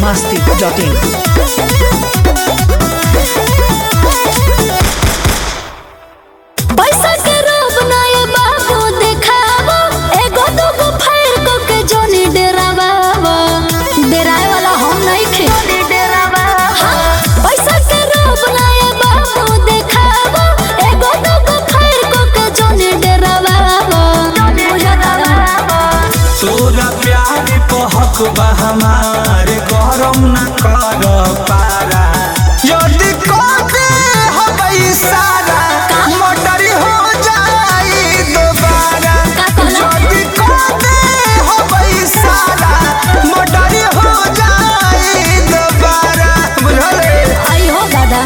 masti.in. पैसा के रोब ना ये बाबू देखावो एगो दूगो फायर को के जोनी डेरावावो डेराए वाला हम नहीं खे हाँ, पैसा के रोब ना ये बाबू देखावो एगो दूगो फायर को के जोनी डेरावावो तोरा प्यार को हक बा हमारे गरम न कर पारा यदि कदे हबई सारा मोटर हो जाई दोबारा यदि कदे हबई सारा मोटर हो जाई दोबारा बुझले आई हो दादा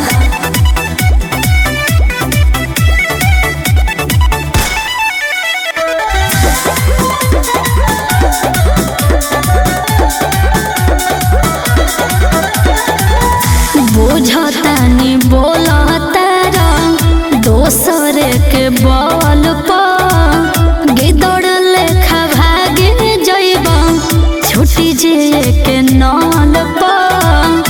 बुझतानी बोलतारा दोसर के बल पर गिदड़ लेखा भागे जइब छुटी जे के नल पर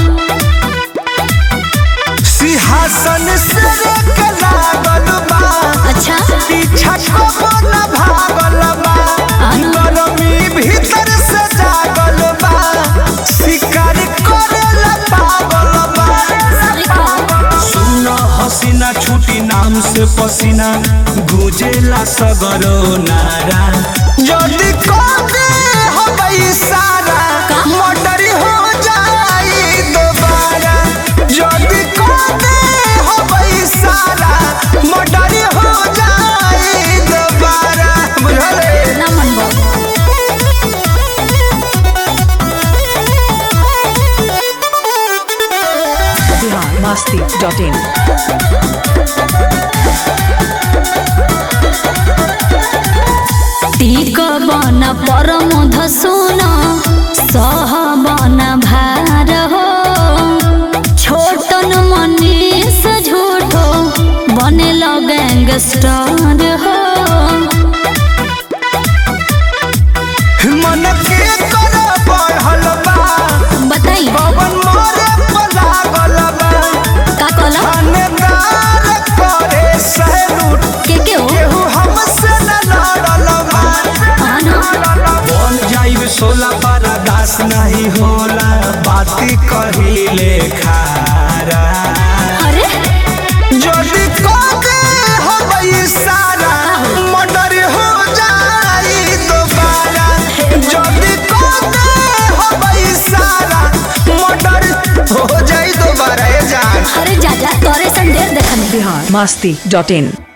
सिंहासन से के लागल बा अच्छा पीछा कबो न भागल बा गरमी भीतर से जागल बा शिकार करेला पागल बा सुन हसीना छुटी नाम से पसीना गुजेला सगरो नारा यदि कदे हबई सारा मोटर हो जाई दोबारा यदि कदे हबई सारा मोटर हो जाई दोबारा बुझले ना मन बाबू Bihar masti.in. टीक बन परम धसुन सह बन भार हो छोटन मनीष झूठो बने गैंगस्टर हो मन के कर बढ़ल बा बताई पवन मोरे पर लागल बा का कहला थानेदार करे सैलूट के के हो केहू हमसे न लड़ल बा हाँ ना? बन जाइब सोला पारा दास नहीं होला बाती कहिले खारा अरे जदि कदे हबई सारा मर्डर हो जाई दोबारा जदि कदे हबई सारा मर्डर हो जाई दोबारा ए जान अरे जा जा तोरे सन ढेर देखने Bihar masti.in.